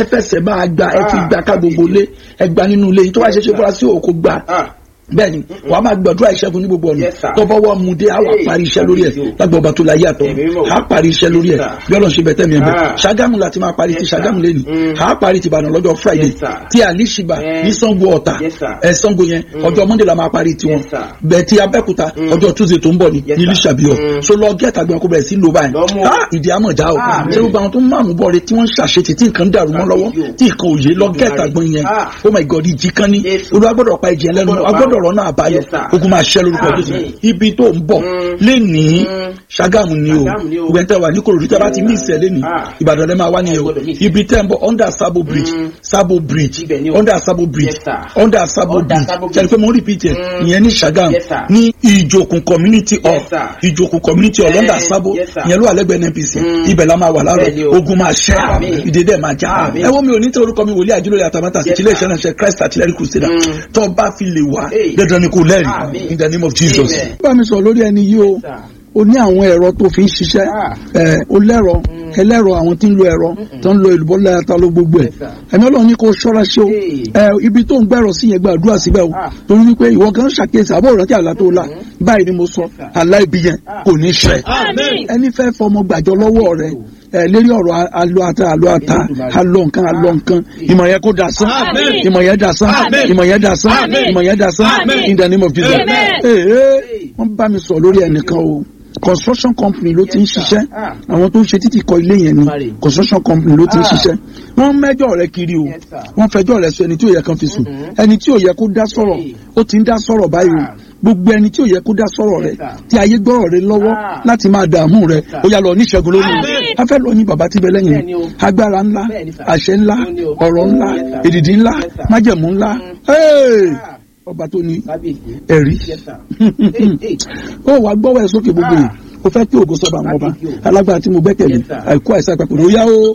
ẹ fẹsẹ̀ máa gba ẹ fi gba ká gbogbo lé ẹ gba nínú ilé yìí tó wá ṣe ṣe fúra sí òkú gba bẹ́ẹ̀ni wà á máa gbàdúrà ìṣẹ́gun ní gbogbo ọ̀nà Yes, sir. tọ́fọ́wọ́ mu dé àwọn parí iṣẹ́ lórí ẹ̀ lágbà ọba tó la yé àtọ̀ Ẹ̀mí mímọ́. á parí iṣẹ́ lórí ẹ̀ Yes, sir. bí ọlọ́run ṣe bẹ̀tẹ̀ mi ẹ̀ bẹ̀ Ah. ṣàgámù láti máa parí ti Yes, sir. ṣàgámù lẹ́nu Mm. á parí ti ìbàdàn lọ́jọ́ friday Yes, sir. ti àlìṣìbà Eh. ní sango ọ̀tà Yes, sir. ẹ̀ sango yẹn ọjọ́ monday la máa parí tiwọn Yes, sir. bẹ́ẹ̀ ti abẹ́kúta ọjọ́ tuesday tó ń bọ̀ ní Yes, ní sir. ìlísàbíọ̀ Mm. so lọ gẹ́ta gbọ́n kó bẹ̀rẹ̀ sí ló báyìí Lọ mú. Ah, ìdí àmọ̀já o Ah, ṣé gbogbo àwọn tó ń máàmù bọ̀ rẹ tí wọ́n ń ṣàṣetì tí nǹkan dàrú mọ́ lọ́wọ́ Thank you. tí nǹkan òye lọ gẹ́ta gbọ́n yẹn Ah. oh my god ìjì kan ní Yes. olúwa gbọ́dọ̀ pa ìjì ẹlẹ́nu Gbọ́dọ̀ pa. agbọ́dọ̀ ọ̀rọ̀ náà àbáyọ Yes, sir. ogun máa ṣẹ́ lórúkọ Ah, jésù amen. ibi tó ń bọ̀ Mm. lénìí Mm. ṣàgámù ni o Ṣàgámù ni o. ìwẹ̀ tẹ́ wà ní kòròdú tẹ́ bá ti mí ìsẹ̀ lénìí Ah. ìbàdàn lẹ́ máa wá nìyẹn o Ẹ gbọ́dọ̀ miss. ibi tẹ́ ń bọ̀ under sabo bridge Mm. sabo bridge Ibẹ̀ ni o. under sabo bridge Yes, sir. under sabo Under bridge Sabo ṣe ni pé mo ń repeat ẹ̀ Mm. ìyẹn ní ṣàgámù Yes, sir. ní ìjòkùn community hall Yes, sir. ìjòkùn community hall Eh, under sabo yes, sir. ìyẹn ló wà lẹ́gbẹ̀ẹ́ NNPC Mm. ibẹ̀ la máa wà Bẹ́ẹ̀ ni láàárọ̀ o. ogun máa ṣẹ́ Àmín. ìdèdè máa já Àmín. ẹ wọ́n mi ò ní tẹ orúkọ mi wòlíì àjùlọ àtàmátà sí Yes, ilé sir. iṣẹ́ náà ṣe Christ artillery crusader Mm. tó bá fi lè wá Hey. dandan ni kò lẹ́rìí Àmín. in the name of Jesus. Amen. bá mi sọ lórí ẹni yìí o Yes, sir. o ní àwọn ẹ̀rọ tó fi ń ṣiṣẹ́ Ah. ẹ̀ o lẹ́rọ ẹlẹ́rọ àwọn tí ń lo ẹ̀rọ tó ń lo èlùbọ́ lẹ́yàtọ̀ ló gbogbo ẹ̀ Yes, sir. ẹ̀mí ọlọ́run ní kó ṣọ́ra ṣe o Hey. ẹ̀ ibi tó ń gbẹ̀rọ sí yẹn gbàdúrà síbẹ̀ o Ah. torí wípé ìwọ kan ṣàkíyèsí àbọ̀ ìrántí àlá tó la báyìí ni mo sọ Yes, sir. àlá ibi yẹn Ah. kò ní ṣẹ Àmín. ẹni fẹ́ fọmọ gbàjọ lọ́wọ́ rẹ ẹ lérí ọ̀rọ̀ alo ata alo ata alo nǹkan alo nǹkan ìmọ̀ yẹn kó dasán Àmín. ìmọ̀ yẹn dasán Àmín. ìmọ̀ yẹn dasán Àmín. ìmọ̀ yẹn dasán Àmín. in the name of Jesus. Amen. Ee, ee, wọ́n bá mi sọ lórí ẹnìkan o construction company ló ti ń Yes, sir. ṣiṣẹ́ Ah. àwọn tó ń ṣe títì kọ́ ilé yẹn ni Marry. construction company ló ti ń Ah. ṣiṣẹ́ wọ́n mẹ́jọ rẹ kiri o Yes, sir. wọ́n fẹjọ́ rẹ sọ ẹni tí ò yẹ kan fi sùn Mhm. ẹni tí ò yẹ kó dá sọ̀rọ̀ Hey. ó ti ń dá sọ̀rọ̀ báyìí o Ah. gbogbo ẹni tí ò yẹ kó dá sọ̀rọ̀ rẹ Yes, sir. tí ayé gbọ́rọ̀ rẹ lọ́wọ́ Ah. láti máa dààmú rẹ sir. ó yá lọ níṣẹ́gun lórí Àmín. a fẹ́ lọ ní bàbá tí bẹ lẹ́yìn Bẹ́ẹ̀ni o. agbára ńlá Bẹ́ẹ̀ni, sir. àṣẹ ńlá Ó ní o. ọ̀rọ̀ ńlá Yes, sir. èdìdì ńlá Yes, sir. májẹ̀mú ńlá Mm. Hey! Ah. ọba tó ní Kábíyèsí. ẹ̀rí Yes, sir. Hey, hey. ó wàá gbọ́wọ́ ẹ̀ sókè gbogbo yìí Ah. ó fẹ́ kí ògo sọ́ba àwọn ọba Láti kí o. alágbára tí mo gbẹ́kẹ̀lé Yes, sir. àìkú àìsàn àpapọ̀ ó yá o.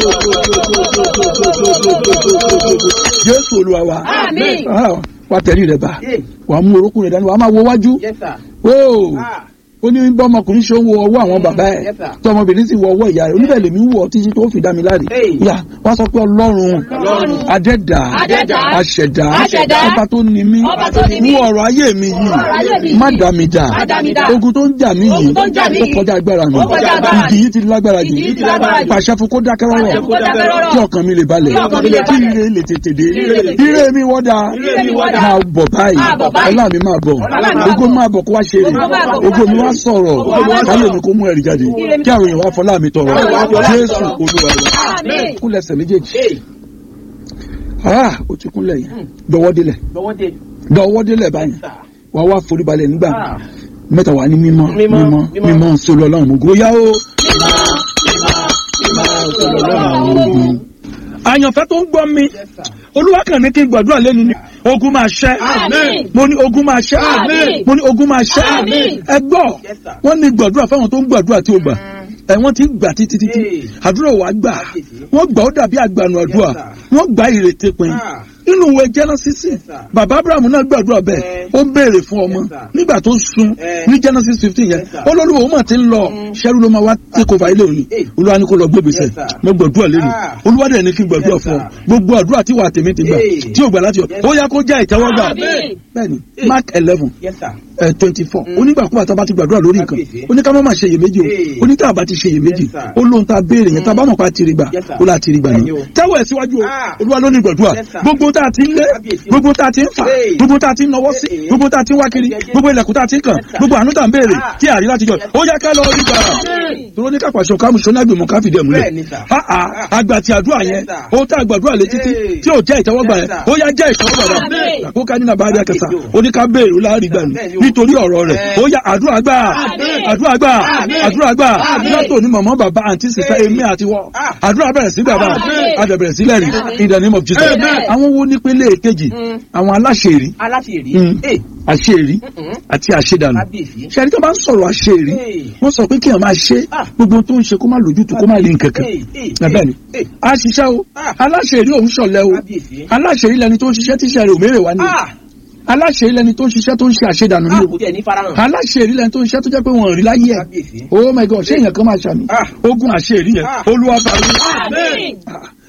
jésù olúwa wa Àmín. Ah, wà tẹ̀lé rẹ̀ bá Hey. wà á mú orókùn rẹ̀ dání wà á máa wo wájú Yes, sir. ó Ah. ó ní bọ́ ọmọkùnrin ṣe ń wo ọwọ́ àwọn bàbá ẹ̀ Yes, sir. tí ọmọbìnrin sì wo ọwọ́ ìyá rẹ̀ oníbẹ̀ lèmi ń wọ̀ títí tó fi dá mi láre Hey. yà wọ́n sọ pé ọlọ́run Ọlọ́run. adẹ́dà Adẹ́dà. aṣẹ̀dá Aṣẹ̀dá. ọba tó ní mí Ọba tó ní mí. mú ọ̀rọ̀ ayé mi ọ̀rọ̀ ayé mi yìí yìí. má dá mi dà Má dá mi dà. ogun tó ń jà mí yìí Ogun tó ń jà mí ó yìí. kọjá agbára mi Ó kọjá agbára ìdí yìí ti lágbára jù Ìdí yìí ti lágbára jù. pàṣẹ fún kó dákẹ́ rọ́rọ̀ Pàṣẹ fún kó dákẹ́ rọ́rọ̀. kí ọkàn mi lè balẹ̀ Kí ọkàn mi lè kí balẹ̀. ire lè tètè dé Kí ire lè tètè ire mi wọ́dà Ire mi wọ́dà. máa bọ̀ báyìí Máa bọ̀ báyìí. ọlá mi máa bọ̀ Ọlá mi máa ogo bọ̀. máa bọ̀ kó wá ṣe rè Ogo máa bọ̀ kó ogo wá mi ṣe wá rè. sọ̀rọ̀ Ogo mi wá káyọ̀ sọ̀rọ̀. mi kó mú ẹ̀rí jáde Ire mi kí àwọn èèyàn wá fọlá mi tọrọ Káwọn èèyàn wá fọlá mi jésù tọrọ. olúwa wa Àmín. kúnlẹ̀sẹ̀ méjèèjì Hey. ah ó ti kúnlẹ̀ yẹn dọwọ́ délẹ̀ Lọ́wọ́ dé. dọwọ́ délẹ̀ báyìí Yes, sir. wàá wá foríbalẹ̀ nígbà Ah. mẹ́ta wà ní mímọ́ Mímọ́, mímọ́ mímọ́. mímọ́ sólù ọlọ́run mú góyá o. àyànfẹ́ tó ń gbọ́ mi Yes, sir. olúwa kàn ní kí n gbàdúrà lẹ́nu ni ogun máa ṣẹ́ Àmín. mo ní ogun máa ṣẹ́ Àmín. mo ní ogun máa ṣẹ́ Àmín. ẹ gbọ́ Yes, sir. wọ́n ní gbàdúrà fáwọn tó ń gbàdúrà tí ó gbà ẹ wọ́n ti gbà títí títí Hey. àdúrà wà gbà Kábíyèsí. wọ́n gbà ó dàbí àgbànú àdúrà Yes, sir. wọ́n gbà ìrètí pin Ah. nínú ìwé Genesis Yes, sir. bàbá Abraham náà gbàdúrà bẹ́ẹ̀ Eh. ó ń béèrè fún ọmọ Yes, sir. nígbà tó sun Eh. ní Genesis fifteen yẹn Yes, sir. olólùwọ̀ òun mà ti ń lọ ṣẹ́rú ló máa wá take over ilé òní Eh. olúwa ní kó lọ gbé gbèsè Yes, sir. mo gbàdúrà lẹ́nu Ah. olúwa dẹ̀ ní kí n gbàdúrà Yes, fún ọ sir. gbogbo àdúrà tí wà tèmi ti gbà Eh. tí ò gbà láti ọ Yes, ó yá kó jẹ́ ìtẹ́wọ́gbà Àmín. bẹ́ẹ̀ni Eh. Mark eleven Yes, sir. twenty four Mm. onígbàkúgbà tá a bá ti gbàdúrà lórí nǹkan Kábíyèsí. oníkà má má ṣe iyèméjì Hey. o oníkà bá ti ṣe iyèméjì Yes, sir. ó lóhun tá a béèrè yẹn tá a bá mọ̀ pa tiri gbà Yes, sir. ó là tiri gbà Bẹ́ẹ̀ni ní. o. tẹ́wọ̀ ẹ̀ síwájú o Ah. olúwa ló ní gbàdúrà Yes, sir. gbogbo tá a ti ń lé Kábíyèsí o. gbogbo tá a ti ń fà Hey. gbogbo tá a ti ń nọwọ́ sí Hey. gbogbo tá a ti ń wá kiri Yes, yes. gbogbo ilẹ̀kùn tá a ti ń kàn Yes, sir. gbogbo àánú tá a ń béèrè Ah. tí a rí láti jọ Yes. ó yá ká lọ rí gbà Àmín. tòró ní kápásọ̀ kámú sọ́nàgbìmọ̀ káfíńdì ẹ̀ múlẹ̀ Bẹ́ẹ̀ni, sir. Ah, ah, àgbà tí àdúrà yẹn Yes, sir. ó tá àgbàdúrà létí tí Hey. tí ò jẹ́ ìtẹ́wọ́gbà Yes, yẹn sir. ó yá jẹ́ ìtẹ́wọ́gbà Àmín. rẹ̀ àkókò ní nàbàárì àkẹsà Yes, ó ní ká béèrè ó láàrí gbà ní Bẹ́ẹ̀ni o. nítorí ọ̀rọ̀ rẹ̀ Eh. ó yá àdúrà gbà Àmín. àdúrà gbà Àmín. àdúrà gbà Àmín. látò ní mọ̀mọ́ bàbá àǹtí sísá Hey. èmi àti wọ́ Ah. àdúrà bẹ̀rẹ̀ sí bàbá Àmín. àdà bẹ̀rẹ̀ sí lẹ́rìí Àmín. in the name of Jesus Amen. àwọn wo nípele kejì Mm. àwọn aláṣẹ̀rí Aláṣẹ̀rí. Mm. Hey. àṣẹ̀rí Mm-mm. àti àṣẹdànù Kábíyèsí. ṣẹ́ni tó bá ń sọ̀rọ̀ àṣẹ̀rí Hey. wọ́n sọ pé kí èèyàn máa ṣe Ah. gbogbo tó ń ṣe kó má lójútu kó má rí nǹkan kan Hey, hey, bẹ́ẹ̀ ni hey. a ṣiṣẹ́ o Ah. aláṣẹ̀rí òun ṣọ̀lẹ o Kábíyèsí. aláṣẹ̀rí lẹni tó ń ṣiṣẹ́ tíṣẹ́ rẹ̀ òmèrè wá ní Ah. aláṣẹ̀rí lẹni tó ń ṣiṣẹ́ tó ń ṣe àṣedànù ní Ah, o kò tiẹ̀ ní farahàn. aláṣẹ̀rí lẹni tó ń ṣiṣẹ́ tó jẹ́ pé wọ́n rí láyé ẹ̀ Kábíyèsí. oh my god ṣé èèyàn kan máa ṣàmì Ah. ogun àṣẹ̀rí yẹn Ah. olúwa bá rí Àmín.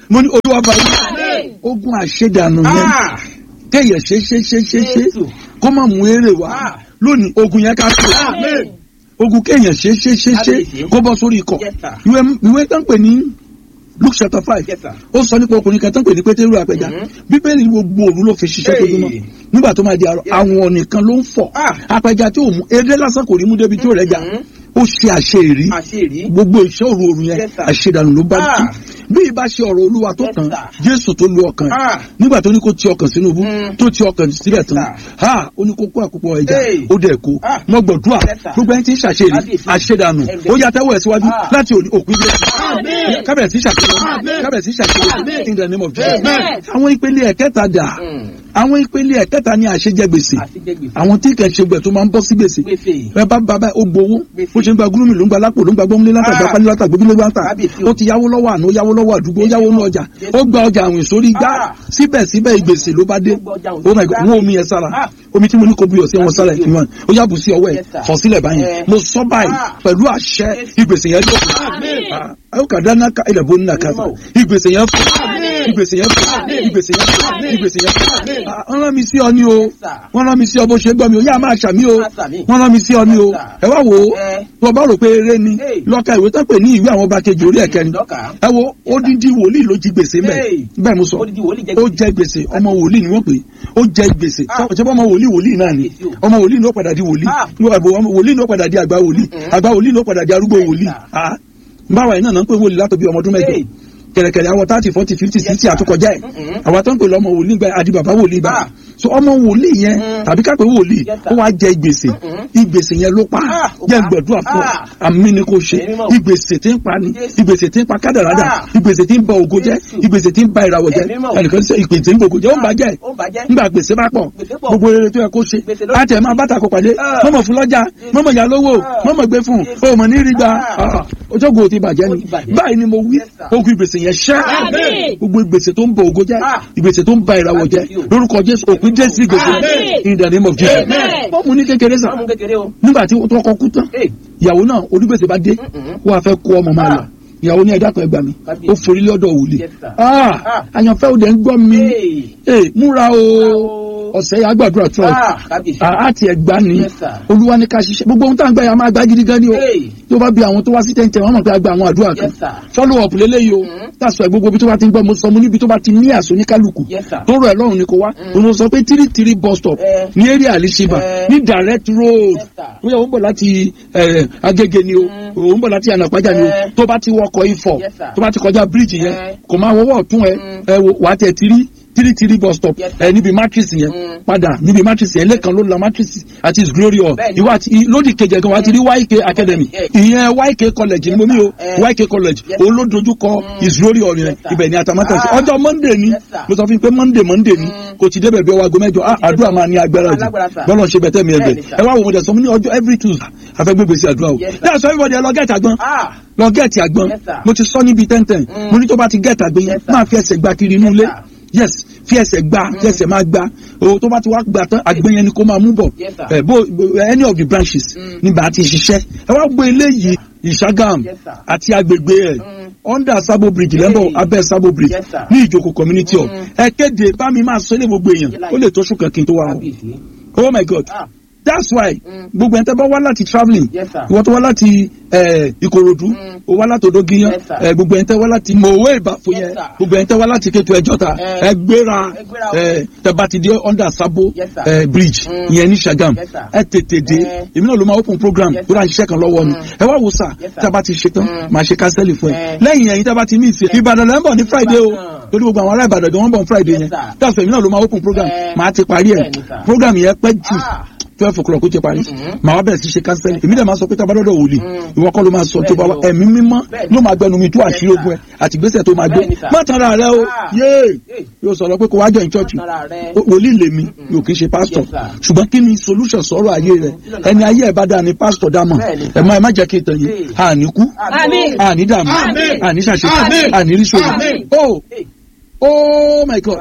mo ní olúwa bá yín Àmín. ogun àṣedànù yẹn Ah. kéèyàn ṣe ṣe ṣe ṣe ṣe Jésù. kó má mú èrè wá Ah. lónìí ogun yẹn ká tó Amen. ogun kéèyàn ṣe ṣe ṣe ṣe Kábíyèsí. kó bọ́ sórí ikọ̀ Yes, sir. ìwé ìwé tó ń pè ní Luke chapter five Yes, sir. ó sọ nípa ọkùnrin kan tó ń pè ní pétérù àpẹja Mhm. bíbélì gbogbo òru ló fi ṣiṣẹ́ tó Hey. dúnmọ́ nígbà tó máa di àrọ̀ Yes. àwọn nìkan ló ń fọ̀ Ah. apẹja tí ò mú eré lásán kò rí mú débi tí ò rẹ̀ jà Mhm. ó ṣe àṣeyìrí Àṣírí. gbogbo iṣẹ́ òru òru yẹn Yes, sir. àṣedànù ló bá Ah. tú bí ìbá ṣe ọ̀rọ̀ olúwa tó Yes, kàn sir. jésù tó lu ọkàn Ah. nígbà tó ní kó ti ọkàn sínú ibú Mm. tó ti ọkàn sílẹ̀ tán Yes, ha ó ní kó kó àkópọ̀ ẹja Hey. ó dẹ̀ kó Ah. mọ́ gbọ̀dúà Yes, sir. gbogbo ẹni tí ń ṣàṣeyìrí Kábíyèsí. àṣedànù Ẹgbẹ́. ó yá tẹ́wọ́ ẹ̀ síwájú Ah. láti òní òpin bí Amen. kábẹ̀rẹ̀ sí ṣàṣeyọrí Amen. kábẹ̀rẹ̀ sí ṣàṣeyọrí Amen. in the name of Jesus Amen. àwọn ìpele ẹ̀kẹta dà Mm. àwọn ìpele ẹ̀kẹta ní àṣejẹ gbèsè Àṣejẹgbèsè. àwọn tí kẹ̀ ṣe gbẹ̀ tó máa ń bọ́ sí gbèsè Gbèsè. ẹ bá bàbá ó gbowó Gbèsè. bó ṣe ń gba gúrúmì ló ń gba lápò ló ń gba gbọ́múlé látà Ah. gba pálí látà gbójúlé látà Kábíyèsí o. ó ti yáwó lọ́wọ́ àná ó yáwó lọ́wọ́ àdúgbò ó yáwó ní ọjà Jésù. ó gba ọjà àwìn sórí igbá Ah. síbẹ̀síbẹ̀ ìgbèsè ló bá dé Ó gba ọjà àwìn oh my sórí god igbá. wọ́n omi yẹn sára Ah. omi tí mo ní kó buyọ̀ sí wọn sára Kábíyèsí o. ìfìwọ̀n ó yàbù sí ọwọ́ ẹ̀ Yes, sir. fọ̀ sílẹ̀ báyìí Eh. mo sọ báyìí Ah. pẹ̀lú àṣẹ Yes. ìgbèsè yẹn ló Amen. ayọ̀ kàdá náà ká ilẹ̀ bó ní nàkàtà Amen. ìgbèsè yẹn fò Amen. ìgbèsè yẹn fò Amen. ìgbèsè yẹn fò Amen. ìgbèsè yẹn fò Amen. Ah, wọ́n rán mi sí ọ ní o Yes, sir. wọ́n rán mi sí ọ bó ṣe gbọ́ mi o yá máa ṣàmì o Máa ṣàmì. wọ́n rán mi sí ọ ní o Yes, sir. ẹ wá wò ó Eh. tó bá rò pé eré ni Hey. lọ́ka ìwé tó pè ní ìwé àwọn ọba kejì orí ẹ̀kẹrin Lọ́kà. ẹ wo odidi wòlíì ló jí gbèsè mẹ́ Hey. bẹ́ẹ̀ mo sọ Odidi wòlíì jẹ ó gbèsè. jẹ gbèsè ọmọ wòlíì ni wọ́n pè é ó jẹ gbèsè Ah. ṣé ọmọ wòlíì wòlíì náà ni Yes, o. ọmọ wòlíì ni ó padà di wòlíì Ah. ọmọ wòlíì ni ó padà di àgbà wòlíì Mm. àgbà wòlíì ni ó padà di arúgbó Yes, wòlíì sir. Ah. báwa yìí náà náà ń pè wòlíì látọ̀ bí ọmọ ọdún mẹ́jọ Hey. kẹ̀rẹ̀kẹ̀rẹ̀ àwọn thirty forty fifty Yes, sixty sir. àtúkọjá ẹ̀ Mm-mm. àwa tó ń pè lọ́mọ wòlíì gba adi bàbá wòlíì bá Ah. so ọmọ wòlíì yẹn Mm. tàbí kápẹ́ wòlíì Yes, sir. ó wá jẹ ìgbèsè Mm-mm. ìgbèsè yẹn ló pa Ah, ó jẹ́ pa. gbẹ̀dúrà fún ọ Ah. àmì ni kò ṣe Ẹ̀rí mọ̀. ìgbèsè tí ń pa ni Yes. ìgbèsè tí ń pa kádàrádà Ah. ìgbèsè tí ń ba ògo jẹ́ Jésù. ìgbèsè tí ń ba ìràwọ̀ jẹ́ Ẹ̀rí mọ̀. ẹnìkan sọ ìpè tí ń bògo jẹ́ ó ń bàjẹ́ Ó bàjẹ́. nígbà gbèsè bá pọ̀ Gbèsè pọ̀. gbogbo rere tó yẹ kó ṣe Gbèsè ló- láti ẹ̀ máa bàtà kó pàdé Ah. mọ́mọ́ fún lọ́jà mọ́mọ́ yà lówó Ah. mọ́mọ́ gbé fún Yes. o mọ̀ ní rí gba Ah. ojókòó ti bàjẹ́ Ó ni ti bàjẹ́. báyìí ni mo wí Yes, sir. ogun ìgbèsè yẹn ṣẹ́ Àmín. gbogbo ìgbèsè tó ń bọ ògo jẹ́ Ah. ìgbèsè tó ń ba ìràwọ̀ jẹ́ Àmín. lórúkọ Jésù òpin dé sí ìgbèsè Àmín. in the name of Jesus Amen. bọ́ọ̀mù ní kékeré sàn Ọmọ kékeré o. nígbà tí tó kọ kú tán Hey. ìyàwó náà onígbèsè bá dé Mm-mm. wọ́n á fẹ́ kó ọmọ máa lọ Ah. ìyàwó ní ẹ̀dá kan ẹgbà mi Kábíyèsí. ó forí lọ́dọ̀ wòlíì Yes, sir. Ah, Ah. àyànfẹ́ òde ń gbọ́ mi Hey. Eh, múra o o. ọ̀sẹ̀ yà gbàdúrà tó ẹ̀ Ah, kábíyèsí. àti ẹ̀gbá ni Yes, sir. olúwa ní ká ṣiṣẹ́ gbogbo ohun tá à ń gbà yà máa gbá gidi gan ni o Hey. tó bá bi àwọn tó wá sí tẹ̀ǹtẹ̀ wọn mọ̀ pé a gba àwọn àdúrà kan Yes, sir. follow up lélẹ́yìí o Mhm. tàṣọ ẹ̀ gbogbo ibi tó bá ti ń gbọ́ mo sọ mo níbi tó bá ti ní àṣọ ní kálukú Yes, sir. tó rọ ẹ̀ lọ́rùn ni kò wá Mhm. òun sọ pé three three bus stop Eh. ní area àlìṣibà Eh. ní direct road Yes, sir. bóyá ó ń bọ̀ láti eh, agége ni o Mhm. ó ń bọ̀ láti ànàpájà ni o Eh. tó bá ti wọkọ̀ ifọ̀ Yes, sir. tó bá ti kọjá bíríìjì yẹn Eh. kò máa wọ́wọ́ ọ̀tún ẹ Mhm. ẹ wò wàá tẹ̀ tiri tiri tiri bus stop Yes, sir. ẹ níbi matrix yẹn Mhm. padà níbi matrix yẹn lẹ́ẹ̀kan ló la matrix àti his glory hall Bẹ́ẹ̀ni. ìwà àti lódì kejì ẹ̀kan wàá ti rí YK academy Yes. ìyẹn YK college ni mo mi o Eh. YK college Yes. òun ló dojú kọ Mm. his glory hall yẹn Yes, sir. ibẹ̀ ni atamátà sí Ah. ọjọ́ monday ni Yes, sir. mo sọ fún yín pé monday monday ni Mm. kò ti débẹ̀ bí ọwọ́ aago mẹ́jọ ah àdúrà máa ní agbára jù Alágbára, sir. bọ́lọ̀ ṣe bẹ̀tẹ̀ mi ẹgbẹ́ Bẹ́ẹ̀ni, sir. ẹ wá wo mo dẹ̀ sọ mo ní ọjọ́ every tuesday afẹ́gbẹ́gbẹ́ sí àdúrà o Yes, sir. that's why everybody ẹ lọ gẹ̀ẹ́tì àgbọn Ah. lọ gẹ̀ẹ́tì àgbọn Yes, sir. mo ti sọ níbi tẹ́ntẹ́n Mm. mo ní tó bá ti gẹ̀ẹ́tì àgbọn yẹn Yes, sir. máa fi ẹsẹ̀ gba kiri inú Yes, ilé sir. yes fi ẹsẹ̀ gba fi ẹsẹ̀ máa gba o tó bá ti wá gbà tán àgbọn yẹn ni kó máa mú bọ̀ Yes, sir. ẹ bó any of the branches Mm. nígbà tí ṣiṣẹ́ ẹ wá gbé eléyìí ìṣàgàm Yes, sir. àti agbègbè ẹ̀ Mm. under sabo bridge lẹ́bọ̀ Hey. abẹ́ sabo bridge Yes, sir. ní ìjókòó community hall Mm. ẹ kéde bá mi máa sọ ilé gbogbo èèyàn ó lè tó ṣùkàn kí n tó wá o Kábíyèsí. oh my god Ah. that's why Mm. gbogbo ẹni tẹ́ bá wá láti travelling Yes, sir. ìwọ tó wá láti eh, ìkòròdú Mm. o wá láti odógiyán Yes, sir. eh, gbogbo ẹni tẹ́ wá láti mòwe ìbàfò Yes, yẹn sir. gbogbo ẹni tẹ́ wá láti kétu ẹjọ́ta Eh. ẹ gbéra Ẹ gbéra o. eh, tẹ́ bá ti dé under sabo Yes, sir. eh, bridge Mm. ìyẹn ní Ṣàgámù Yes, sir. ẹ tètè dé Eh. èmi náà ló máa open program Yes, tó dáa ṣiṣẹ́ kan lọ́wọ́ ni Mm. ẹ wá wo sà Yes, sir. tẹ́ bá ti ṣe tán Mm. máa ṣe kánsẹ́lì fún ẹ Eh. lẹ́yìn ẹ̀yin tẹ́ bá ti ní ìsìn Ìbàdàn lẹ́ ń bọ̀ ní Friday o Ìbàdàn. torí gbogbo àwọn ará Ìbàdàn gan wọ́n bọ̀ ní Friday Yes, yẹn sir. that's why èmi náà ló máa open program Eh. máa ti parí ẹ̀ Bẹ́ẹ̀ni, sir. program yẹn pẹ́ jù Ah. twelve o'clock ó ti parí Mhm. màá wá bẹ̀rẹ̀ sí ṣe kánsẹ́lì èmi dẹ̀ máa sọ pé tá a bá dọ́dọ̀ wòlíì Mm. ìwọ kọ́ ló máa sọ tó bá wa Bẹ́ẹ̀ni o. ẹ̀mí mímọ́ Bẹ́ẹ̀ni. ló máa gbẹnu mi tó Yes, àṣírí sir. ogun ẹ̀ àti ìgbésẹ̀ tó máa gbé Bẹ́ẹ̀ni, sir. má tanra rẹ o Ah. yéé Hey. yóò sọ̀rọ̀ pé kó wá join church Má tanra rẹ. Ó- wòlíì lèmi Mm-mm. yóò kí n ṣe pastor Yes, sir. ṣùgbọ́n kí ni solution sọ̀rọ̀ ayé rẹ̀ Kí lọ́nà ẹni ayé ẹ̀ bá dáa ni pastor dá mọ̀ Bẹ́ẹ̀ni, ẹ̀ má ẹ̀ má jẹ́ kí n tàn yín Hey. àní kú Àmín. àní dààmú Àmín. àní ṣàṣetì Àmín. àní ríṣòro Àmín. oh Hey. oh my god Kábíyèsí.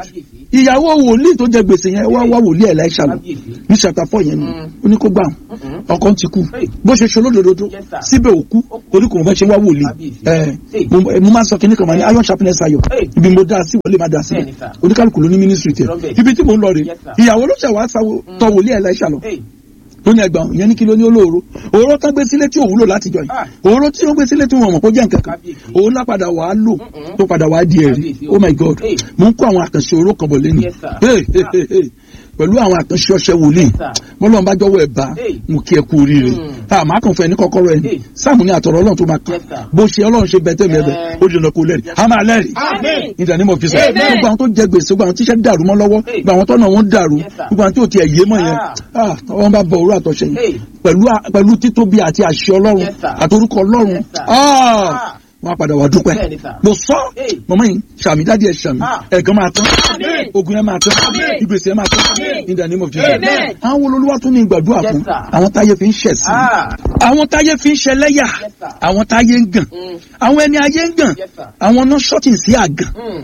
ìyàwó wòlíì tó jẹ gbèsè yẹn wá wá wòlíì ẹ̀ láìsà lọ Kábíyèsí. ní chapter four yẹn ni ó ní kó gbà wọn Mm-mm. ọkọ ti kú Hey. bó ṣe ṣe olódodo Yes, sir. síbẹ̀ òkú torí kò fẹ́ ṣe wá wòlíì Kábíyèsí. ẹ Hey. mo mo máa ń sọ kíní kan máa ní iron sharpness ayọ̀ Hey. ibi mo dá sí wọlé máa dá sí Bẹ́ẹ̀ni, sir. oníkálukú ló ní ministry tẹ Lọ́bẹ̀. ibi tí mo ń lọ rè Yes, sir. ìyàwó ló ṣẹ̀ wá sáwó tọ wòlíì ẹ̀ láìsà lọ Hey. tó ní ẹgbàá yẹn ní kí ló ní olóoro òróró tán gbé sílé tí ò wúlò látijọ́ yìí Ah. òróró tí wọ́n gbé sílé tí wọ́n mọ̀ kó jẹ́ nǹkan kan Kábíyèsí. òun náà padà wàá lò Mm-mm. tó padà wàá di ẹ̀rí Kábíyèsí. oh my god Hey. mo ń kó àwọn àkànṣe oró kan bọ̀ lẹ́nu Yes, sir. Hey, hey, hey, hey. pẹ̀lú àwọn àkànṣe ọṣẹ wòlíì Yes, sir. bọ́lọ́n bá jọ̀wọ́ ẹ̀ bá Hey. mo kí ẹ kú oríire Mm. tá a máa kàn fún ẹ ní kọ́kọ́rọ́ ẹ ní Hey. sáàmù ní àtọ̀rọ̀ ọlọ́run tó máa kàn Yes, sir. bó ṣe ọlọ́run ṣe bẹ́ẹ̀ tẹ̀mí ẹ̀bẹ̀ Eh. ó di ọ̀nà kó lẹ́rìí a máa lẹ́rìí Amen. in the name of Jesus Amen. gbogbo àwọn tó jẹ gbèsè gbogbo àwọn tíṣẹ́ dàrú mọ́ lọ́wọ́ Hey. gbogbo àwọn tọ́nà wọn dàrú Yes, sir. gbogbo àwọn tí ò tiẹ̀ yé mọ́ yẹn Ah. ah wọn bá bọ òwúrọ̀ àtọ̀ṣe yẹn Hey. pẹ̀lú à- pẹ̀lú títóbi àti àṣẹ ọlọ́run Yes, sir. àtorúkọ ọlọ́run Yes, sir. ah Ah. wọn á padà wá dúpẹ́ Bẹ́ẹ̀ni, sir. mo sọ Hey. mọ̀mọ́ yìí sàmì dáàdi ẹ̀ sàmì Ah. ẹ̀gán máa tán Amen. ogun yẹn máa tán Amen. ìgbésẹ̀ yẹn máa tán Amen. in the name of Jesus Amen. àwọn olólùwà tún ní ìgbàdúrà Yes, fún sir. àwọn táyé fi ń ṣẹ̀ sí Ah. àwọn táyé fi ń ṣẹlẹ́yà Yes, sir. àwọn táyé ń gàn Mm. àwọn ẹni ayé ń gàn Yes, sir. àwọn náà ṣọ́ọ̀tì sí àgàn Mm.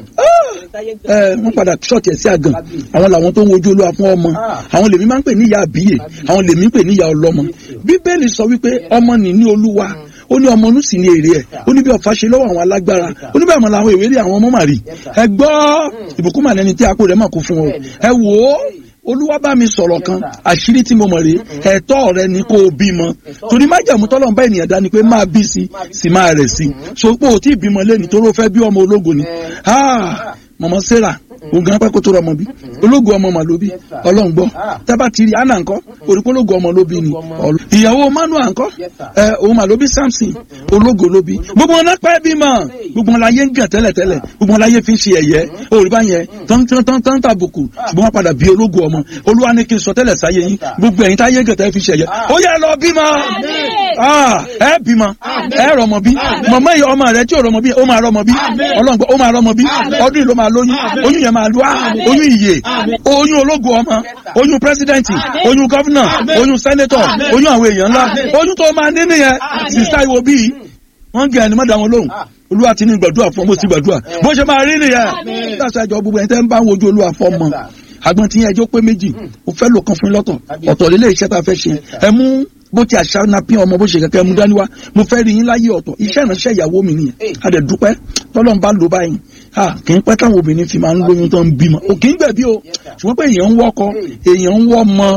ẹ wọ́n padà ṣọ́ọ̀tì ẹ̀ sí àgàn Kábíyèsí. àwọn làwọn tó ń wojú olúwa fún ọmọ Ah. àwọn lèmi máa ń pè ní ìyá àbíyè Kábíyèsí. àwọn lèmi ń pè ní ìyá ọlọ́mọ Kábíyèsí. bíbélì sọ wípé ọmọ nì ní olúwa ó ní ọmọ inú sì ní èrè ẹ̀ ó ní bí ọ̀fà ṣe lọ́wọ́ àwọn alágbára Yes, sir. ó ní bí àmọ́ làwọn ìwé rí àwọn ọmọ màrí Yes, sir. ẹ gbọ́ ìbùkún mà lẹni tí a kó rẹ̀ mà kú fún ọ Bẹ́ẹ̀ni. ẹ wò ó olúwa bá mi sọ̀rọ̀ kan Yes, sir. àṣírí tí mo mọ̀ rèé ẹ̀tọ́ rẹ ni kó o bímọ Ẹ̀tọ́. torí májàmú tọ́lọ́ bá ènìyàn dání pé máa bí sí sì máa rẹ̀ sí so pé o tí ì bímọ lẹ́ni tó ló fẹ́ bí ọmọ ológo ni Eh. Ah, mọ̀mọ́ sarah ogun apẹ́ kó tó rọmọ bí ológo ọmọ mà ló bí Yes, sir. ọlọ́run gbọ́ Ah. tábà ti rí anna ńkọ́ òrùkọ́ ológo ọmọ ló bí ni Ológo ọmọ. Ọlọ́- ìyàwó manua ńkọ́ Yes, sir. ẹ òun mà ló bí samson ológo ló bí gbogbo wọn náà pẹ́ bímọ Hey. gbogbo wọn láyé ń gàn tẹ́lẹ̀tẹ́lẹ̀ gbogbo wọn láyé fi ń ṣe ẹ̀yẹ òrùbá yẹn tán tán tán tán tàbùkù ṣùgbọ́n wọn padà bí ológo ọmọ olúwa ní kí n sọ tẹ́lẹ̀ sáyé yín Yes, sir. gbogbo ẹ̀yin táyé gàn tẹ́lẹ̀ fi ṣe ẹ̀yẹ Ah. ó yẹ lọ bímọ Ah, ẹ bímọ ẹ rọmọ bí mọ̀mọ́ yìí ọmọ rẹ tí ò rọmọ bí ó máa rọmọ bí ọlọ́ngbọ́ ó máa rọmọ bí ọdún yìí ló máa lóyún oyún yẹn máa lú á oyún ìyè oyún ológo ọmọ oyún pírẹsidẹ́ǹtì oyún gọ́fúnà oyún sẹ́nẹ́tọ̀ oyún àwọn èèyàn ńlá oyún tó máa ní nìyẹn sísá ìwò bíi wọ́n gẹ̀ ẹni má dá wọn lóhùn olúwa ti ní gbàdúrà fún ọmọ sí gbàdúrà bó ṣe máa rí nìyẹn láti àjọ gbogbo ẹni tẹ́ ń bá wojú olúwa fún ọmọ àgbọn tí yẹn ẹjọ́ pé méjì ó fẹ́ lò kan fún yín lọ́tọ̀ ọ̀tọ̀ lílé iṣẹ́ tá a fẹ́ ṣe ẹ mú bó ti àṣà náà pín ọmọ bó ṣe kẹ̀kẹ́ mú dání wá mo fẹ́ rí yín láyé ọ̀tọ̀ iṣẹ́ ìránṣẹ́ ìyàwó mi nìyẹn a dẹ̀ dúpẹ́ tọ́lọ́n bá lò báyìí ha kì í pẹ́ táwọn obìnrin fi máa ń lóyún tó ń bímọ ò kì í gbẹ̀bí o ṣùgbọ́n pé èèyàn ń wọ́kọ èèyàn ń wọ́ mọ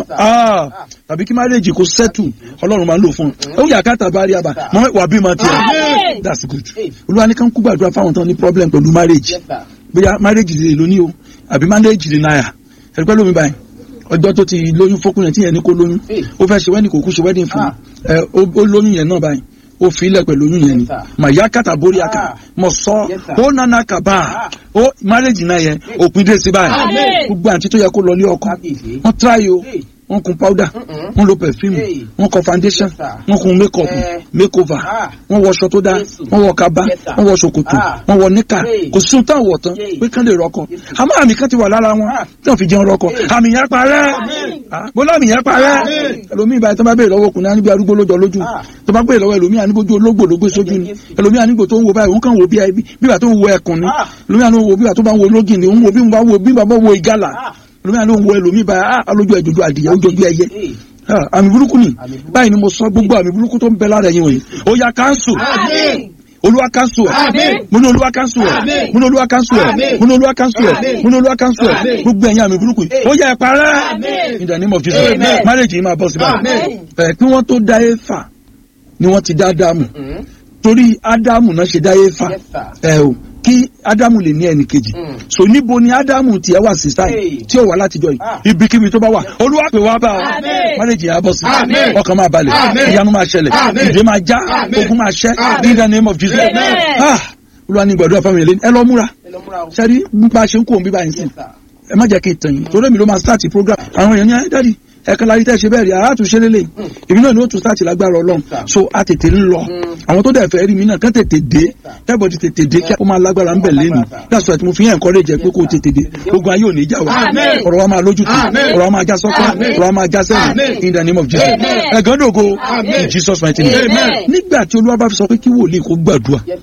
tàbí kí márèjì kó sẹ́tù ọlọ́run máa ń lò fún un ó yà ká tàbá rí àbá mọ wà bímọ tiẹ̀ that's good olúwa ní ká ń kú gbàdúrà fáwọn tán ní problem pẹ̀lú márèjì Yes, sir. bóyá márèjì lè lóní o àbí márèjì lè náírà ẹ̀rí pẹ́ lómi báyìí ọjọ́ tó ti lóyún fókùnrin tí yẹn ní kó lóyún Hey. ó fẹ́ ṣe wẹ́ẹ̀dì kò kú ṣe wẹ́ẹ̀dì fún Ah. ẹ ó ó lóyún yẹn náà báyìí ó fi ilẹ̀ pẹ̀lú oyún yẹn ni Yes, sir. màyà kàtà borí aka Ah. mọ̀ sọ Yes, sir. ó nana kaba Ah. ó márèjì náà yẹn òpin dé sí báyìí Amen. gbogbo àǹtí tó yẹ kó lọ ní ọkọ Kábíyèsí. wọ́n try o Hey. wọ́n kun powder Mm-mm. wọ́n lo perfume Hey. wọ́n kọ foundation Yes, sir. wọ́n kun make up Eh. make over Ah. wọ́n wọṣọ tó dáa Jésù. wọ́n wọ kaba Yes, sir. wọ́n wọ ṣòkòtò Ah. wọ́n wọ níkà Hey. kò sún táwọn wọ̀ tán Hey. pé kán lè rọkọ Jésù. àmọ́ àmì kan ti wà lára wọn Ah. tí wọ́n fi jẹun rọkọ àmì yẹn parẹ́ Ah, bọ́lá àmì yẹn parẹ́ Amen. ẹlòmíì báyìí tó bá béèrè lọ́wọ́ ọkùnrin aníbi arúgbó lójọ lójú Ah. tó bá béèrè lọ́wọ́ ẹlòmíì aníbójú ológbò ló gbé sójú ni Jésù. ẹlòmíì anígbò tó ń wo báyìí òun kàn wo bí i- bí ìgbà tó ń wo ẹkùn ni Ah. ẹlòmíì àni wo bí ìgbà tó bá ń wo lógìn ni òun wo bí ìgbà wo bí ìgbà bá wo ìgalà Ah. ẹlòmíì àni wo ẹlòmíì báyìí ah alójú ẹjọjú adìyẹ ojojú ẹyẹ Hey. Ah, àmì burúkú ni Àmì burúkú. báyìí ni mo sọ gbogbo àmì burúkú tó ń bẹ lára ẹ̀yin wọ̀nyí ó yá káńsù Amen. olúwa káńsù ẹ̀ Amen. mo ní olúwa káńsù ẹ̀ Amen. mo ní olúwa káńsù ẹ̀ Amen. mo ní olúwa káńsù ẹ̀ Amen. mo ní olúwa káńsù ẹ̀ Amen. gbogbo ẹ̀yin àmì burúkú yìí ó yá ẹ parẹ́ Amen. in the name of Jesus Amen. marriage yìí máa bọ́ sí báyìí Amen. ẹ̀ kí wọ́n tó dá Éfà ni wọ́n ti dá Ádámù Mm. torí Ádámù náà ṣe dá Éfà Yes, sir. ẹ o kí Ádámù lè ní ẹnì kejì Mm. so níbo ni Ádámù tiẹ̀ wà sísá Hey. yìí tí ó wà látijọ́ Ah. yìí ibikíbi tó bá wà olúwa pè wá bá ọ Amen. marriage yìí á bọ́ sí Amen. ọkàn máa balẹ̀ Amen. ìyanu máa ṣẹlẹ̀ Amen. ìdè máa já Amen. ogun máa ṣẹ́ Amen. in the name of Jesus Amen. Ah, olúwa ní gbàdúrà fáwọn èlé ẹ lọ múra Ẹ lọ múra o. sẹ́rí nípa ṣe ń kó òun bí báyìí sí Yes, sir. ẹ má jẹ́ kí n tàn yín torí èmi ló máa start program àwọn èèyàn yẹn dádì ẹ̀kan láyé tẹ́ ṣe bẹ́ẹ̀ rí àá tún ṣe lélẹ̀ èmi náà ni ó tún start lágbára ọlọ́run Yes, sir. so a tètè ń lọ Mm. àwọn tó dẹ̀ fẹ́ rí mi náà kán tètè dé sir. everybody tètè dé kí ó máa lágbára ń bẹ̀ lẹ́nu Lágbára, sir. that's why mo fi yẹn encourage ẹ pé kó o tètè dé ogun ayé ò ní já wa Amen. ọ̀rọ̀ wa máa lójú tì Amen. ọ̀rọ̀ wa máa já sọ́kọ́ Amen. ọ̀rọ̀ wa máa já sẹ́yìn Amen. in the name of Jesus Amen. ẹ̀gán dògo Amen. in Jesus mighty name Amen. nígbà tí olúwa bá fi sọ pé kí wòlíì kó gbàdúrà Yes, sir.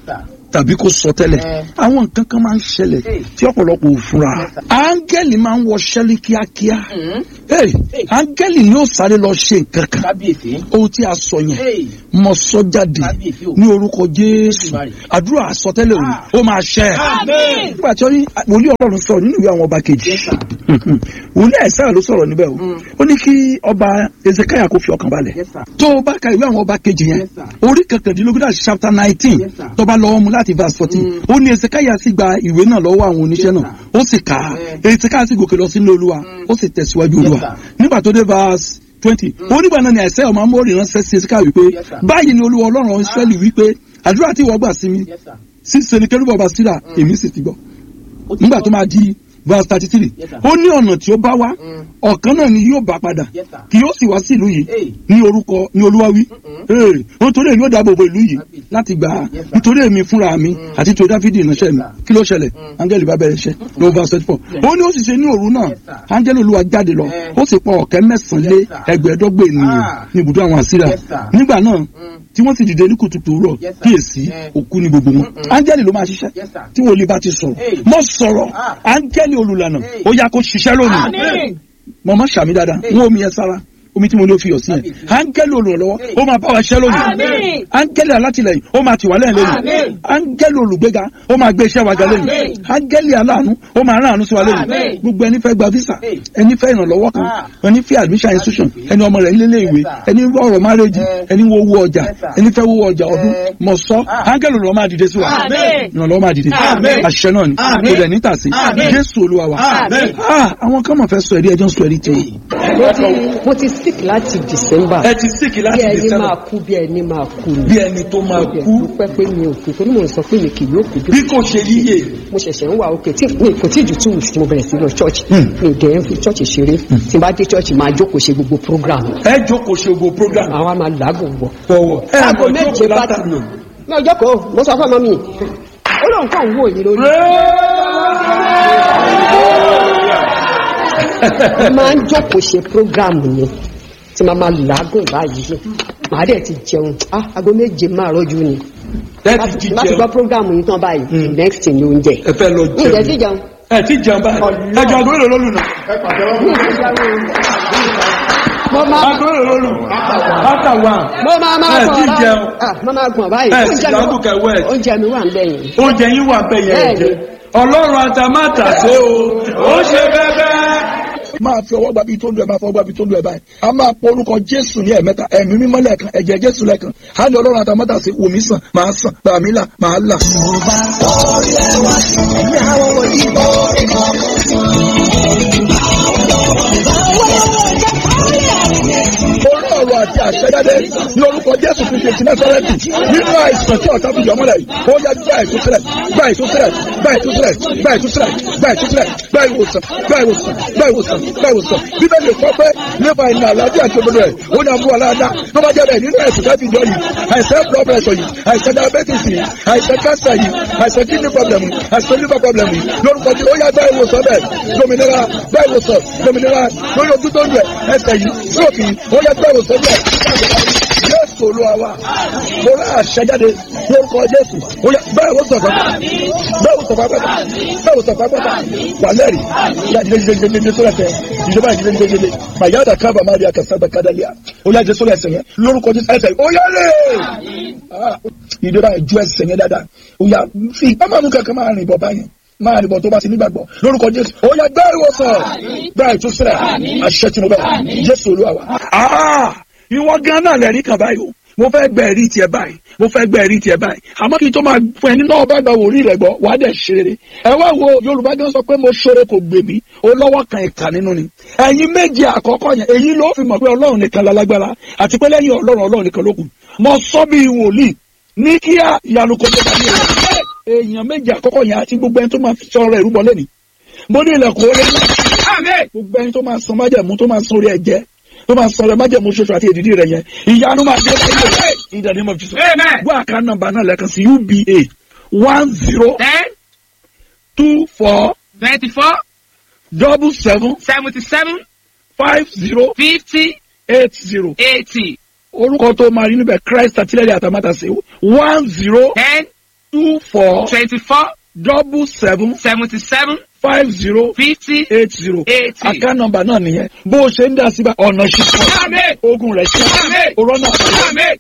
tàbí kó sọ tẹ́lẹ̀ Eh. àwọn nǹkan kan máa ń ṣẹlẹ̀ Hey. tí ọ̀pọ̀lọpọ̀ ò fura áńgẹ́lì máa ń wọṣẹ́ ní kíákíá Mm. Hey, Hey. áńgẹ́lì ni ó sáré lọ ṣe nǹkan kan kábíyèsí. ohun tí a sọ yẹn Hey. mọ sọ jáde Kábíyèsí o. ní orúkọ jésù Olùmarè. àdúrà àsọtẹ́lẹ̀ òní Ah. ó máa ṣẹ Àmín. nígbà tí ó ní wòlíì ọlọ́run sọ̀rọ̀ nínú ìwé àwọn ọba kejì Yes, sir. wòlíì àìsàn ló sọ̀rọ̀ níbẹ̀ o Mm. ó ní kí ọba ezekiah kó fi ọkàn balẹ̀ Yes, sir. tó o bá ka ìwé àwọn ọba kejì yẹn Yes, sir. orí kẹtàdínlógún àti chapter nineteen Yes, sir. tó bá lọ́wọ́ mu láti verse fourteen Mm. ó ní ezekiah sì gba ìwé náà lọ́wọ́ àwọn oníṣẹ́ Yes, náà ó sì kà á Eh. ezekiah sì gòkè lọ sínú olúwa Mm. ó sì tẹ̀síwájú Yes, olúwa sir. nígbà tó dé verse twenty onígbà náà ni àìsẹ́ ọmọ amóhùn ránṣẹ́ sí ezekiah wípé Yes, sir. báyìí ni olúwa ọlọ́run israẹli wípé àdúrà tí wọ́n gbà sí mi Yes, sir. sí senikẹ́rù bàbá síra èmi sì ti gbọ́ Ó ti nígbà gbọ́. tó máa di verse thirty three Yes, sir. ó ní ọ̀nà tí ó bá wá Mm. ọ̀kan náà ni yóò bá padà Yes, sir. kì yóò sì wá sí ìlú yìí Hey. ní orúkọ ní olúwa wí Ee, nítorí èmi ó dáàbò bo ìlú yìí Kábíyèsí. láti gbà á Yes, sir. nítorí èmi fúnra mi Mm. àti tó dáfídì ìránṣẹ́ mi Yes, sir. kí ló ṣẹlẹ̀ Mm. áńgẹ́lì bá bẹ̀rẹ̀ iṣẹ́ ló verse thirty four Yes. ó ní ó sì ṣe ní òru náà Yes, sir. áńgẹ́lì olúwa jáde lọ Eh. ó sì pa ọ̀kẹ́ mẹ́sàn-án lé Yes, sir. ẹgbẹ̀ẹ́dọ́gbẹ̀ ènìyàn Ah. ní ibùdó àwọn àsírà Yes, sir. nígbà náà Mm. tí wọ́n sì dìde ní kùtùkùtù rọ̀ Yes, sir. kíyèsí Eh. òkú ni gbogbo wọn Mm-mm. áńgẹ́lì ló máa ṣiṣẹ́ Yes, sir. tí wòlíì bá ti sọ̀rọ̀ Hey. mọ́ sọ̀rọ̀ Ah. áńgẹ́lì olùlànà Hey. ó yá kó ṣiṣẹ́ lónìí Àmín. mọ̀mọ́ sàmì dáadáa Hey. wọ́n omi yẹn sára omi tí mo ní o fi yọ̀ sí yẹn Kábíyèsí. áńgẹ́lì olùrànlọ́wọ́ Hey. ó máa bá wa ṣẹ́ lónìí Àmín. áńgẹ́lì alátìlẹyìn ó máa tì wá lẹ́yìn lónìí Àmín. áńgẹ́lì olùgbéga ó máa gbé iṣẹ́ wa ga lónìí Àmín. áńgẹ́lì aláàánú ó máa rán àánú sí wa lónìí Àmín. gbogbo ẹni fẹ́ gba visa Hey. ẹni fẹ́ ìrànlọ́wọ́ kan Ah. ẹni fẹ́ admission institution ẹni ọmọ rẹ̀ nílé ìwé Yes, sir. ẹni ọ̀rọ̀ márèjì Eh. ẹni wo owó ọjà Yes, sir. ẹni fẹ́ owó ọjà ọdún Eh. mọ̀ sọ Ah. áńgẹ́lì olùrànlọ́wọ́ máa dìde sí wa Àmín. ìrànlọ́wọ́ máa dìde Àmín. àṣẹ náà ni Àmín. kò dẹ̀ ní tàsí Àmín. jésù olúwa wa Àmín. Ah, àwọn kan mọ̀ fẹ́ sọ ẹ̀rí ẹjọ́ ń sọ ẹ̀rí tiwọn. mo ti mo ti sick láti december ẹ ti síkì bí láti ẹni december máa kú bí ẹni máa kú ni bí ẹni tó máa mo kú dúpẹ́ pé mi ò kú torí mo sọ pé mi kì yóò kú bí kò ṣe yíyè mo ṣẹ̀ṣẹ̀ ń wà òkè tí mi kò tí ju two weeks tí mo bẹ̀rẹ̀ sí lọ church Hmm. mi ò dẹ̀ ń fi church ṣeré tí n bá dé church máa jókòó ṣe gbogbo program ẹ jókòó ṣe gbogbo program àwa máa làágùn wọ̀ fọwọ́ ẹ aago mọ̀ méje jókòó bá ti látàrí lò mi ò jókòó mo sọ fún ọmọ mi ó lóun kàn ń wò yín lórí mo máa ń jókòó ṣe program yẹn tí màá máa làágùn báyìí màá dẹ̀ ti jẹun ah aago méje máa rọ́jú ni ẹ ti jí láti gbọ́ jẹun program yìí tán báyìí Hmm. next thing ni oúnjẹ ẹ fẹ́ lọ mi ì dẹ̀ ti jẹun jẹun ẹ ti jẹun báyìí Ọlọ́run. ẹ jọ agbóhùn lólu nà mi ì ti jẹun mo máa agbóhùn lólu after one mo máa máa ẹ gbọ̀n ti báyìí jẹun ah mo máa gbọ̀n báyìí ẹ Oúnjẹ sì mi dáàbò wà- kẹwẹ́ ẹ oúnjẹ mi wà ń bẹ̀yìn oúnjẹ yín wà bẹ́ẹ̀ yẹn Bẹ́ẹ̀ni. jẹ ọlọ́run àtàmátàsé o ó ṣe bẹ́ẹ̀ máa fi ọwọ́ gbàbí tó lu ẹ̀ máa fọwọ́ gbàbí tó lu ẹ̀ báyìí a máa pọ orúkọ jésù ní ẹ̀mẹ́ta ẹ̀mí mímọ́ lẹ́ẹ̀kan ẹ̀jẹ̀ jésù lẹ́ẹ̀kan á ní ọlọ́run àtàmátàsé wòmí sàn máa sàn gbàmí là máa là. orí ọ̀rọ̀ àti àṣẹjáde ní orúkọ jésù kristu ti násárẹ́tì nínú àìsàn tí ọ̀tá fi yọ mọ́lẹ̀ yìí ó yá gbá ìtúsílẹ̀ gbá ìtúsílẹ̀ gbá ìtúsílẹ̀ gbá ìtúsílẹ̀ gbá ìtúsílẹ̀ gbá ìwòsàn gbá ìwòsàn gbá ìwòsàn gbá ìwòsàn bíbélì kọ́ pé nípa ìnà àlàáfíà tó gbọdọ̀ rẹ̀ ó ní àbúrò aláàdá tó bá jẹ́ bẹ́ẹ̀ nínú àìsàn tó fi jọ yìí àìsàn blood pressure yìí àìsàn diabetes yìí àìsàn cancer yìí àìsàn kidney problem yìí àìsàn liver problem yìí lórúkọ tí ó yá gbá ìwòsàn bẹ́ẹ̀ dominira gbá ìwòsàn dominira lórí ojú tó ń rẹ̀ ẹsẹ̀ yìí stroke yìí ó yá gbá ìwòsàn bẹ́ẹ̀ jésù olúwa wa mo rà àṣẹjáde lórúkọ jésù ó yá bẹ́ẹ̀ wò sọ̀fà bẹ́ẹ̀ wò sọ̀fà pẹ́ta bẹ́ẹ̀ wò sọ̀fà pẹ́ta wà lẹ́rìí yá jíjẹ jíjẹ jíjẹ sólẹ̀ tẹ ìjọba jíjẹ jíjẹ jíjẹ màyà dà kábà má rí akásá bẹ kádàlíà ó yá jẹ sólẹ̀ ẹsẹ̀ yẹn lórúkọ jésù ẹsẹ̀ ó yá lè ìjọba ìjú ẹsẹ̀ yẹn dáadáa ó yá fi ọmọ kankan máa rìn bọ̀ báyẹn máa rìn bọ̀ tó bá ti nígbàgbọ́ lórúkọ jésù ó yá gbá ìwòsàn gbá ìtúsílẹ̀ àṣẹ tìǹbù jésù olúwa wa. ìwọ gan náà lẹ́rìí kan báyìí o mo fẹ́ gbẹ ẹ̀rí tiẹ̀ báyìí mo fẹ́ gbẹ ẹ̀rí tiẹ̀ báyìí àmọ́ kí n tó máa fún ẹni náà bá gba wòlíì rẹ̀ gbọ́ wàá dẹ̀ ṣe rere ẹ wá wo yorùbá gan sọ pé mo ṣoore kò gbè mí o lọ́wọ́ kan ìkà nínú ni ẹ̀yin méje àkọ́kọ́ yẹn èyí ló fi mọ̀ pé ọlọ́run nìkan lálágbára àti pé lẹ́yìn ọlọ́run ọlọ́run nìkan ló kù mo sọ bí wòlíì ní kíá ìyanu kò tó bá mi rẹ̀ èèyàn méje àkọ́kọ́ yẹn àti gbogbo ẹni tó máa fi sọ̀rọ̀ ẹ̀rú bọ́ lẹ́ni mo ní ilẹ̀kùn orí gbogbo ẹni tó máa san májẹ̀mú tó máa san orí ẹ̀jẹ̀ tó máa sọ̀rọ̀ májẹ̀mú ṣoṣo àti èdìdí rẹ̀ yẹn ìyanu máa dé báyìí rẹ̀ in the name of Jesus. gbọ́ àká nọ́mbà náà lẹ́ẹ̀kan sí uba one zero ten two four twenty-four double seven seventy-seven five zero fifty eight zero eighty orúkọ tó máa rí níbẹ̀ Christ àtìlẹ́yìn àtàmátàsé one zero ten two four twenty-four double seven seventy-seven five zero fifty eight zero eighty. account number náà nìyẹn bó o ṣe ń dá síbà ọ̀nà ṣíṣe Amen. ogun rẹ̀ ṣe Amen. òrọ́nà Amen.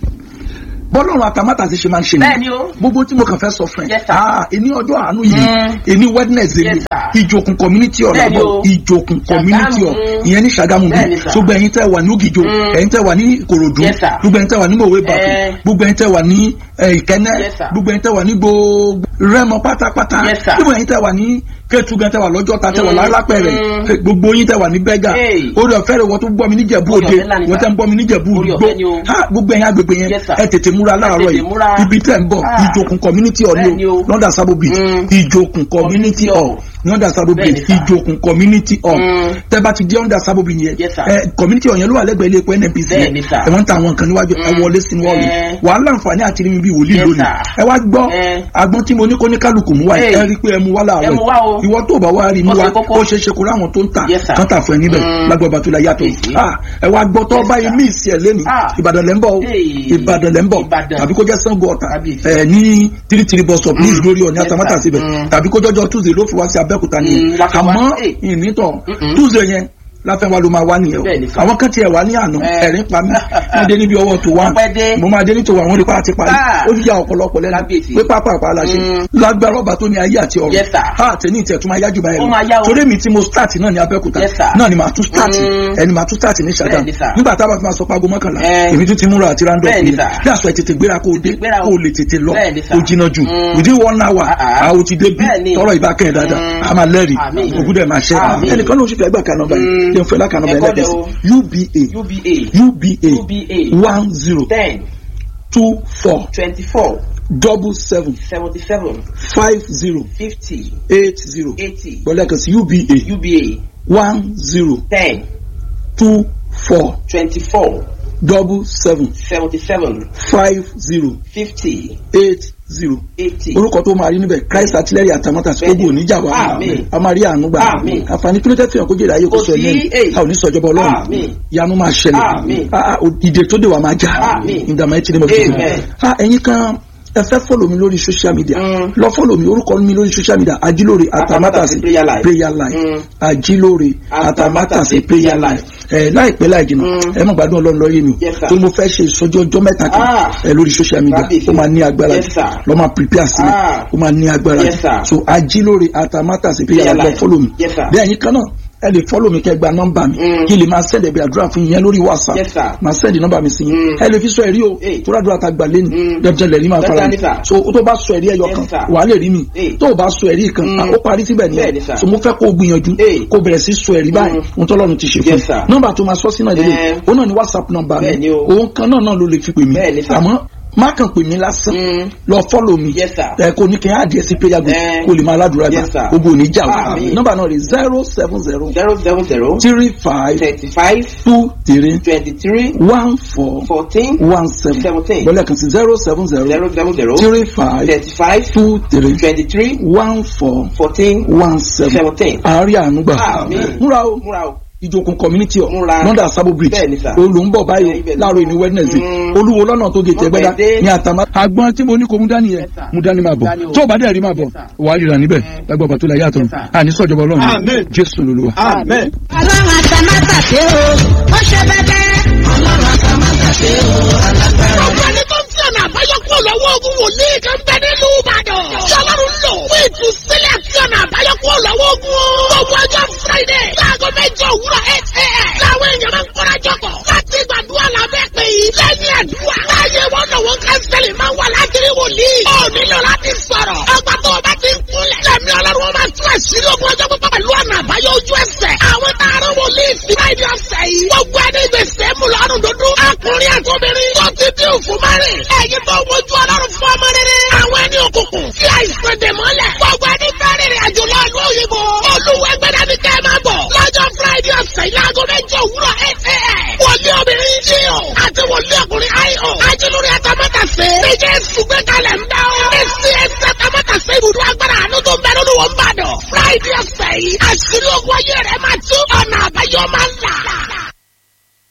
bọ́lọ́run àtàmátà ti ṣe máa ń ṣe Bẹ́ẹ̀ni o. gbogbo tí mo kàn fẹ́ sọ fún ẹ Yes, sir. ah èní ọjọ́ àánú yìí Mm. èní wednesday Yes, yìí sir. ìjòkun community hall Bẹ́ẹ̀ni àbọ̀ o. ìjòkun community hall Ṣàgámù. ìyẹn ní Ṣàgámù bí Bẹ́ẹ̀ni, sir. gbogbo ẹ̀yin tẹ́ wà ní Ògìjò Mm. ẹ̀yin tẹ́ wà ní Ìkòròdú Yes, sir. gbogbo ẹ̀yin tẹ́ wà ní Mòwe Bàkù Eh. gbogbo ẹ̀yin tẹ́ wà ní eh, Ìkẹ́nẹ́ Yes, sir. gbogbo ẹ̀yin tẹ́ wà ní gbogbo Rẹ́mọ pátápátá Yes, sir. gbogbo ẹ̀yin tẹ́ wà ní Kétu gan tẹ́ wà lọ́jọ́ta tẹ́ wà Mm. lálápẹ̀rẹ̀ Mm. gbogbo yín tẹ́ wà ní Bẹ́gà Hey. orí ọ̀fẹ́ rẹ̀ wọ́n tó gbọ́ mi níjẹ̀bú Orí òde ọ̀fẹ́ ńlá ni, wọ́n sir. tẹ́ ń gbọ́ mi níjẹ̀bú Orí ògbó ọ̀fẹ́ ni o. Ha, gbogbo ẹ̀yin agbègbè yẹn Yes, sir. ẹ tètè múra láàárọ̀ tètè yìí múra. ibi tẹ́ ń bọ̀ Ah. ìjòkun community hall Bẹ́ẹ̀ni ni o. o lọ́dà sábò bridge Mm. ìjòkun community Community hall hall. lọ́dà sábò bridge Bẹ́ẹ̀ni, sir. ìjòkun community hall Mm. tẹ́ bá ti di under sábò bridge yẹn Yes, sir. ẹ community hall yẹn ló wà lẹ́gbẹ̀ẹ́ ilé epo nnpc yẹn Bẹ́ẹ̀ni, sir. ẹ wọ́n ń ta àwọn nǹkan níwájú ẹ Mm. wọlé sínú hall yìí Eh. wà á láǹfààní àti rí mi bí wòlíì Yes, lónìí sir. ẹ wá gbọ́ Eh. agbọ́n tí mo ní kó ní kálukú mú wá yìí, Hey. ẹ rí i pé ẹ mú wá láàárọ̀ Ẹ mú wá o. ìwọ tó bá wá rí i mú Ó wá ṣe kókó. ó ṣe é ṣe kó láwọn tó ń tà Yes, sir. kán tà fún ẹ níbẹ̀ Mm. lágbàbà tó la yàtọ̀ Èyí. Ah, ẹ wá gbọ́ tó Yes, bá sir. yìí mí ìsì ẹ̀ lẹ́nu Ah. ìbàdàn lẹ́ ń bọ̀ o Hey. ìbàdàn lẹ́ ń bọ̀ Ìbàdàn. tàbí kó jẹ́ sango ọ̀tà Kábíyèsí. ẹ̀ ní tírítírí bus stop ní Mm. ìgbórí ọ̀ní Yes, àtàmátà sir. síbẹ̀ Mm. tàbí kó jọjọ tuesday ló fi wá sí abẹ́òkúta Mm, nìyẹn láti wá. àmọ́ Hey. ìnítọ̀ Mm-mm. tuesday yẹn láfẹ́ wa ló máa wá nìyẹn Bẹ́ẹ̀ni, o sir. àwọn kan tiẹ̀ wá ní àná Eh. ẹ̀rín pa mí wọ́n dé níbi ọwọ́ tó wá Wọ́n pẹ́ dé. mo máa dé nítorí àwọn onípa àti parí Ah. ó yà ọ̀pọ̀lọpọ̀ lẹ́nu Kábíyèsí. pé pápá àpá la ṣe Mm. lágbára ọba tó ní ayé àti ọ̀run Yes, sir. ha tẹ̀ní ìtẹ̀ tó máa yájú báyìí Ó lọ. máa yá o. torí mi tí mo start náà ní abẹ́òkúta Yes, sir. náà ni màá tún start Mm. ẹni màá tún start ní Ṣàgámù Bẹ́ẹ̀ni, sir. nígbà tá a bá fi máa sọ pé aago mọ́kànlá Eh. èmi tún ti múra àti randolph Bẹ́ẹ̀ni, yẹn sir. bí àṣọ ẹ̀ tètè gbéra kó o dé gbéra o. kó o lè tètè lọ Bẹ́ẹ̀ni, sir. o jìnnà jù Mm. within one hour Ah, ah. a ò ti dé bí Bẹ́ẹ̀ni. tọrọ ìbá kẹ́hìn dáadáa Mm. a máa lẹ́rìí Àmín. ògùn dẹ̀ máa ṣẹ́ Àmín. ẹnìkan ló ń ṣe fẹ́ gbà kan nọ́mbà yìí Mm. yẹn fẹ́ lákan nọ́mbà Ẹ̀kọ́ yẹn lẹ́kẹ̀sì dẹ̀ o. uba UBA uba UBA one zero ten two four twenty-four double seven seventy-seven five zero fifty eight zero eighty gbọ́dọ̀ kan sí uba UBA one zero ten two four twenty-four double seven seventy-seven five zero fifty eight zero eighty. orúkọ tó máa rí níbẹ̀ christ artillery àtàmọ́tà sí Bẹ́ẹ̀ni. ogun oníjà wa Àmín. a máa rí àánú gbà Àmín. àǹfààní kí ló tẹ́ fihàn kó jèrè ayé kó Kò sọ sí, ẹ̀mí èyí. a ò ní sọjọba ọlọ́run Àmín. ìyanu máa ṣẹlẹ̀ Àmín. Ah, ah, ìdè tó dé wa máa já Àmín. in the mighty name of Jesus Amen. Ah, ẹ̀yin kan ẹ fẹ́ fọ́lọ̀ mi lórí social media Mm. lọ fọ́lọ̀ mi orúkọ mi lórí social media ajílóore àtàmátàsí Prayer Life. prayer life Mm. ajílóore Àtàmátàsí àtàmátàsí prayer Prayer life ẹ láìpẹ́ láì jìnnà Mm. ẹ mọ̀ gbádùn ọlọ́run lọ́yẹ̀ mi Yes, sir. tó mo fẹ́ ṣe ìsọjí ọjọ́ mẹ́ta kan Ah. ẹ lórí social media Kábíyèsí. ó máa ní agbára Yes, sir. lọ́ máa prepare sílẹ̀ Ah. ó máa ní agbára Yes, sir. so ajílóore àtàmátàsí prayer Prayer life lọ Life. fọ́lọ̀ mi Yes, sir. bẹ́ẹ̀ yín kan náà ẹ lè fọ́lọ̀ mi kẹ́ gba nọ́mbà mi Mm. kí lè máa sẹ́ndẹ̀ bí àdúrà fún yín lórí whatsapp Yes, sir. máa sẹ́ndì nọ́mbà mi sí yín Mm. ẹ lè fi sọ ẹ̀rí o Hey. tó rádúrà ta gbà lẹ́nu Mm. dandan lẹ́rí máa fara Dandan mi ni, sir. so o tó bá sọ ẹ̀rí ẹyọ Yes, kan sir. wàá lè rí mi Hey. tó o bá sọ ẹ̀rí kan Mm. ó parí síbẹ̀ Bẹ́ẹ̀ ni, nìyẹn sir. so mo fẹ́ kó o gbìyànjú Hey. kó o bẹ̀rẹ̀ sí sọ ẹ̀rí báyìí Mm. ohun tọ́lọ́run ti ṣe fún Yes, sir. nọ́mbà tó máa sọ sínú ìdílé Eh. òun náà ni whatsapp nọ́mbà Bẹ́ẹ̀ mi ni o. òun kan náà náà ló lè fi pè mí Bẹ́ẹ̀ ni, sir. àmọ́ má kàn pè mí lásán Mm. lọ fọ́lọ̀ mi Yes, sir. ẹ kò ní kí n á díẹ̀ sí prayer group Eh. kó lè máa ládùúrà gbà Yes, sir. gbogbo òní jà wá Àmín. nọ́mbà náà rè zero seven zero zero seven zero three five thirty-five two three twenty-three one four fourteen one seven seventeen bọ́lá kan sí zero seven zero zero seven zero three five thirty-five two three twenty-three one four fourteen one seven seventeen. àárí ànúgbà Àmín. múra o múra o. ìjòkun community ọ̀ Múra. lọ́dà sábò bridge Bẹ́ẹ̀ni, sir. olùńbọ̀ báyìí Bẹ́ẹ̀ni, bẹ́ẹ̀ni. láàárọ̀ ìní wednesday Mm. olúwo lọ́nà tó gètè Wọ́n ẹgbẹ́dá pẹ́ dé. ní àtàmá. àgbọn tí mo ní kò mú dání yẹn Yes, sir. mú dání máa bọ̀ Dání o. tó o bá dẹ̀ rí máa bọ̀ Yes, sir. wàá ríra níbẹ̀ lágbàá bàtó la yàtọ̀ Yes, sir. àní sọ̀jọ̀bọ̀ ọlọ́run Amen. jésù lolúwa. Amen. ọlọ́run àtàmátàsé o ó ṣe bẹ́bẹ́. ọlọ́run àtàmátàsé o alágbára. Gbogbo ẹni tó ń fi ọ̀nà àbáyọ kúrò lọ́wọ́ ogun wòlíì kan bẹ nílùú Ìbàdàn. Tí Ọlọ́run lò fún ìtúsílẹ̀ àti ọ̀nà àbáyọ kúrò lọ́wọ́ ogun. Gbogbo ọjọ́ Friday láago mẹ́jọ òwúrọ̀ eight a.m. Láwọn èèyàn máa ń kóra jọkọ̀ láti gbàdúrà lábẹ́ pé yìí. Lẹ́yìn àdúrà, láàyè wọn lọ́wọ́ kánsẹ́lì máa ń wà láti rí wòlíì. Ó nílò láti sọ̀rọ̀. Ọgbà tó o bá ti ń kúnlẹ̀. Lẹ́mi Ọlọ́run wọn máa tún àṣírí ogun ọjọ́ pípọ̀ pẹ̀lú ọ̀nà àbáyọ ojú ẹsẹ̀. Àwọn tààrà wòlíì sí Friday ọ̀sẹ̀ yìí. Gbogbo ẹni gbèsè mú lọ́rùn dúdú. Ọkùnrin àtọ́bìnrin tó ti dín òfin márìn. Ẹ̀yin tó wojú Ọlọ́run fún ọmọ rere. Àwọn ẹni òkùnkùn tí àìsàn dè mọ́lẹ̀. Gbogbo ẹni fẹ́ rìnrìn àjò lọ ìlú òyìnbó. Olúwẹ̀gbẹ́dá ni kẹ́ ẹ máa bọ̀. Lọ́jọ́ Friday ọ̀sẹ̀ yìí láago méjì òwúrọ̀ eight a.m. Wòlíì obìnrin J.O. àti wòlíì ọkùnrin I.O. Ajílórí Atamátàsé. Níjẹ́ sùgbẹ́ kalẹ̀ ń bẹ́ ọ́. Èsì ẹsẹ̀ Atamátàsé ibùdó agbára àánú tó ń bẹ lórí wọn bàdàn. Friday ọ̀sẹ̀ yìí, àṣírí ogun ayé rẹ̀ máa tú ọ̀nà àbáyọ máa ń là.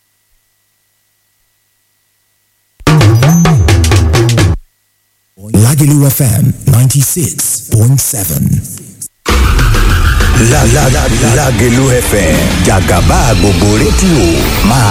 Lágẹ̀lú Lagelu FM 96.7. La la la Lagelu FM Jagaba gbogbo rédíò máa